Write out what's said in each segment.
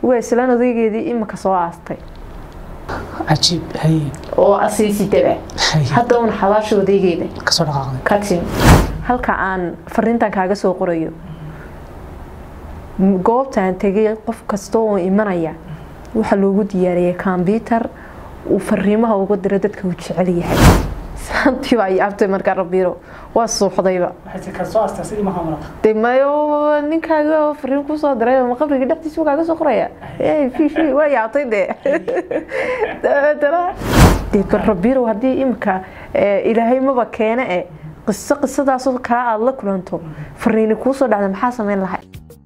waa islaan odaygeedii imika soo aastay cajiib haye oo asiisidaba haye hadda uun xabaasha odaygeeda kasoo dhaqaaqday ka timi halka aan fariintan kaaga soo qorayo goobtaan tegay qof kasta oo imanaya waxaa loogu diyaariyay kombyutar uu fariimaha uga diro dadka uu jecel yahay saantiiba ay abtay markaa rabiiro waa suuxdayba waxay ka soo aastaa sidii maha marata de mayo ninkaaga oo fariin kusoo diray ma qabriga dhexdiisa kaaga soo qoraya Ee, fi fi waa yaabtay de dabeetana de bal rabiiro haddii imika ee, ilaahay maba keene e qiso qisadaasoo kaa aada la kulanto fariini kuusoo dhacda maxaa samayn lahay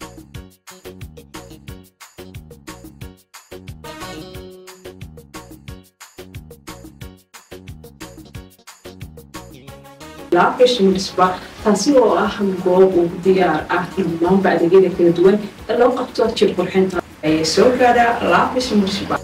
laafish munisba taasi oo ah goob uu diyaar ah dhammaanba adeegyada kala duwan ee loo qabto jir qurxinta ayay soo gaadhaa laafish munisba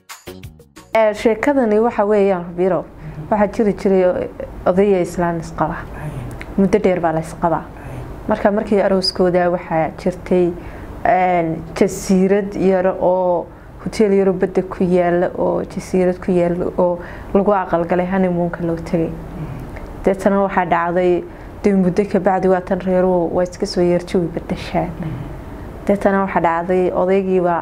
Ee, sheekadani waxa weeyaan rabiiro waxaa jiri jiray odaya islaan isqaba muddo dheer baa la isqabaa marka markii arooskooda waxaa jirtay een, jasiirad yar oo hoteel yaro badda ku yaala oo jasiirad ku yaala oo lagu aqalgalay honeymoonka loo tegay deetana waxaa dhacday dee muddo kabacdi waatan reeruhu waa iska soo yeerjawi badashaan deetana waxaa dhacday odaygiibaa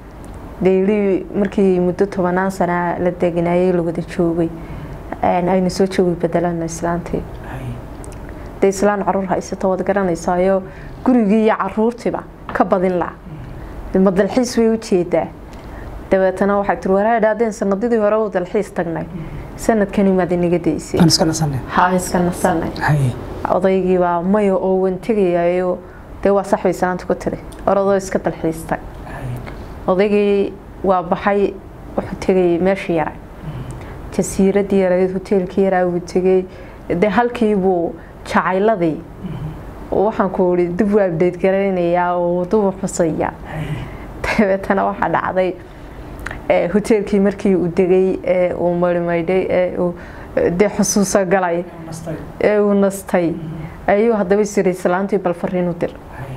deyli markii muddo tobanaan sana la deganayay la wada joogay een, ayna soo joogi bedelana islaantii dee islaan caruur haysato waad garanaysaayo gurigii iyo caruurtiiba ka badin la ma dalxiis way u jeedaa dabeetana waxay tiri waraa idhahdeen sanadidii hore u dalxiis tagnay sanadkani maad inaga daysay aan iska nasanay haa iska nasanay haye odaygiibaa maya oo wan tegayayo dee waa sax bay islaanta ku tiri oradoo iska dalxiistay odaygii waa baxay wuxuu tegay meeshii yaray jasiiradii yarayd hoteelkii yaraa buu tegay dee halkiibuu jacayladii waxaan ku ii dib u abdeed garaynayaa oo dubu xusaya dabeetana waxaa dhacday ee, hoteelkii markii uu degay ee uu marimaydhay ee uu dee xusuuso galay ee uu nastay ayuu haddaba isiri islaantii bal fariin u dir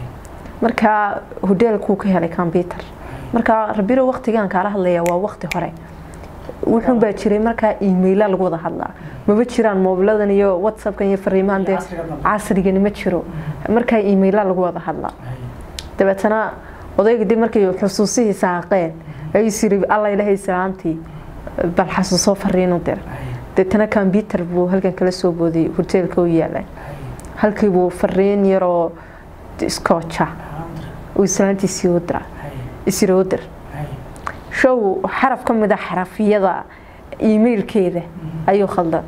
marka hoteelkuu ka helay combyutar marka rabiro waqtigaan kaala hadlaya waa waqti hore wuxuun baa jiray markaa emaila lagu wada hadlaa maba jiraan moobiladan iyo whatsappkan iyo fariimahan dee casrigani ma jiro markaa emaila lagu wada hadlaa dabeetana odayga dib markay xusuusihii saaqeen ayuu siri alla ilahay islaantii bal xasuusoo fariin u dir deetana combyutar buu halkan kala soo boodiyay hoteelka u yaalay halkii buu fariin yaroo iskooja uu islaantiisii u dira isiri u dir show xaraf ka mid a xarafyada emailkeeda ayuu khaldan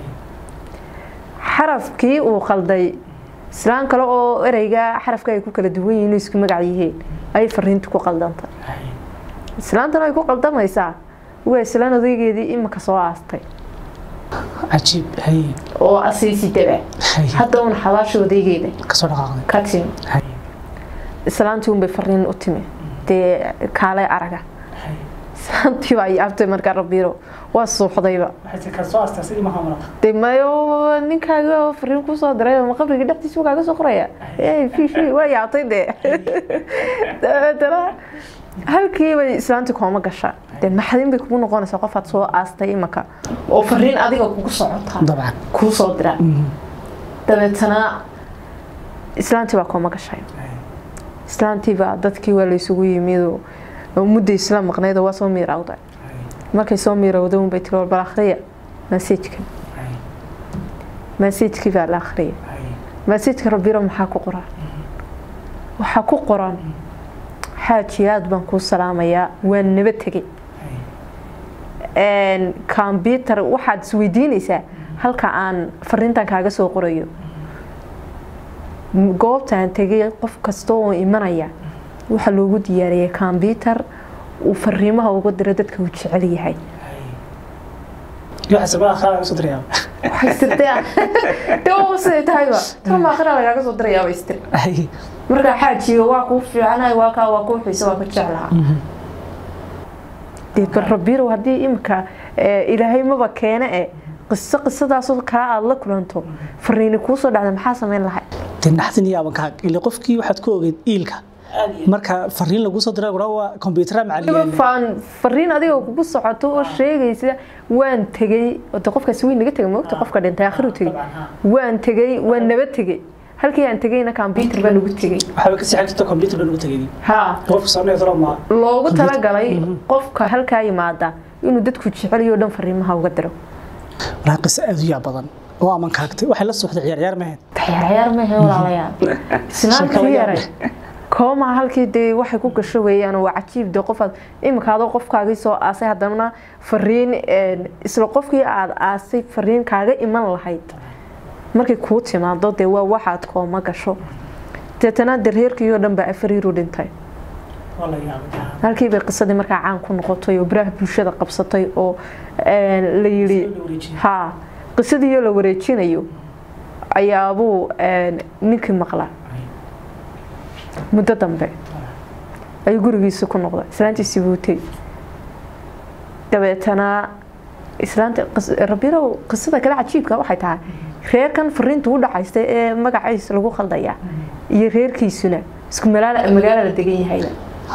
xarafkii uu khalday islaan kale oo ereyga xarafka ay ku kala duwan yihiin isku magac yihiin ayay fariinta ku qaldantay islaantana ay ku qaldamaysaa waa islaan odaygeedii imika soo aastay cajiib haye oo asiisidaba haye hadda uun xabaasha odaygeeda kasoo dhaqaaqday ka timi haye islaantii unbay fariin u timi dee kaalay araga islaantiiba ay abtay markaa rabiiro waa suuxdayba waxay ka soo aastaa sidii maha marata de mayo ninkaaga oo fariin kusoo diray ma qabriga dhexdiisa kaaga soo qoraya Ee, fi fi waa yaabtay de dabeetana halkii bay islaantii kooma gasha de maxdin bay kugu noqonaysaa qofaad soo aastay imaka oo fariin adiga kugu socota dabcan kuu soo dira dabeetana islaantii baa kooma gashay islaantiibaa dadkii waa laysugu yimid mudda isla maqnayd oo waa soo miirawday markay soo miirawday unbay tiri war bal akhriya masajka masajkii baa la akhriya masajka rabiro maxaa ku qoran waxaa ku qoran xaaji aad baan kuu salaamayaa waan naba tegay combyutar waxaad isweydiinaysaa halka aan fariintan kaaga soo qorayo goobtaan tegay qof kasta oo imanaya waxaa loogu diyaariyay combyutar uu fariimaha uga diro dadka uu jecel yahay waxa sabaa akhraa soo diraya waxay istirtaa dee siday tahayba tama akhira lagaaga soo dirayaaba istir haye markaa xaajiga waa kuu fiicanahay waa kaa waa kuu xiisa waa ka jeclaha dee bal rabirow haddii imika ilaahay maba keene e qiso qisadaasoo kaa aada la kulanto fariini kuusoo dhacda maxaa samayn lahay dee naxdin iyo abankaag ile qofkii waxaad ku ogeyd iilka marka fariin lagu soo diray gura waa computer macallin faan fariin adiga kugu socoto oo sheegaysa waan tegey de qofkaasi weyn naga tegay moogta qofka dhintay aakhiru tegey waan tegey waan naba tegey halkii aan tegeyna computer baan ugu tegey waxaa ka sii xigta computer baan ugu tagay ha qofka soo needo ma loogu talagalay qofka halkaa yimaada inuu dadku jeceliyo dhan fariimaha uga diro walaa qisa aad u yaa badan oo aman kaagtay waxay la socday ciyaar ciyaar ma ahayd ciyaar maahe walaalayaal isnaantii yaray koomaa halkii dee waxay ku gasho weeyaan waa cajiib dee qofaad iminka adoo qofkaagii soo aasay haddana fariin isla qofkii aad aasay fariin kaaga iman lahayd markay kuu timaado dee waa waxaad kooma gasho deetana dee reerkii oo dhan baa afariiru dhintay halkii bay qisadii markaa caan ku noqotay oo baraha bulshada qabsatay oo la yidhi ha qisadii la wareejinayo ayaabuu ninkii maqlaa muddo dambe ayuu gurigiisa ku noqday islaantiisii buu tegi dabeetana islaanta rabirow qisada kale cajiibka waxay tahay reerkan fariinta u dhacaysta ee magaciisa lagu khaldaya iyo reerkiisuna isku magaalo la degan yahayba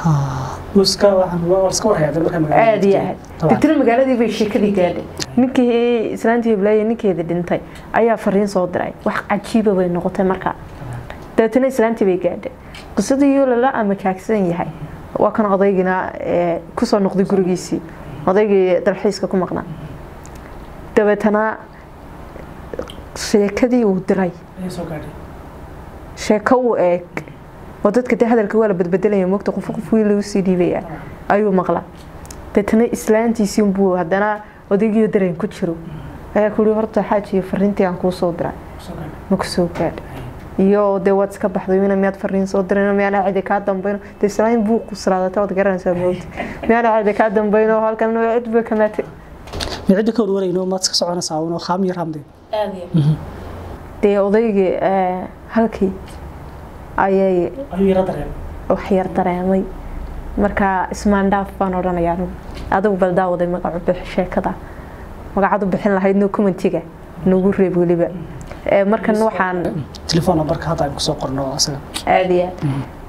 aada iyo aad deetana magaaladii bay sheekadii gaadhay ninkii islaantii hiblaaye ninkeeda dhintay ayaa fariin soo diray wax cajiiba bay noqotay markaa dabeetana islaantii bay gaadhay qisadii lala amakaagsan yahay waa kan odaygina kusoo noqday gurigiisii odaygii dalxiiska ku maqnaa dabeetana sheekadii uu diray sheeko uu eeg oo dadka de hadalka waa la badbedelaya mogta qof qof wiil lagu sii dhiibaya ayuu maqlaa deetana islaantiisii buu haddana odaygiyo dareen ku jiro ayaa kuhi horta xaajiyo fariintii aan kuu soo diray ma ku soo gaadha iyo dee waad iska baxday mina miyaad fariin soo dirin miyaana cidi kaa dambayno dee islaamin buu quslaadata waad garanaysaa moogta miyaana cidi kaa dambayno halkan cid ba kamaatay mi cidda ka warwarayno maad iska soconaysaa uno khaam yar hamde dee odaygii halkii ayay wax yar dareemay marka ismaandhaaf baan odhanayaa anigu adigu bal daawaday magacu bix sheekada magacad u bixin lahayd no commentiga nagu reeb weliba markan waxaan telefoon numberka hadda aan kusoo qorno asaga aada iyo aad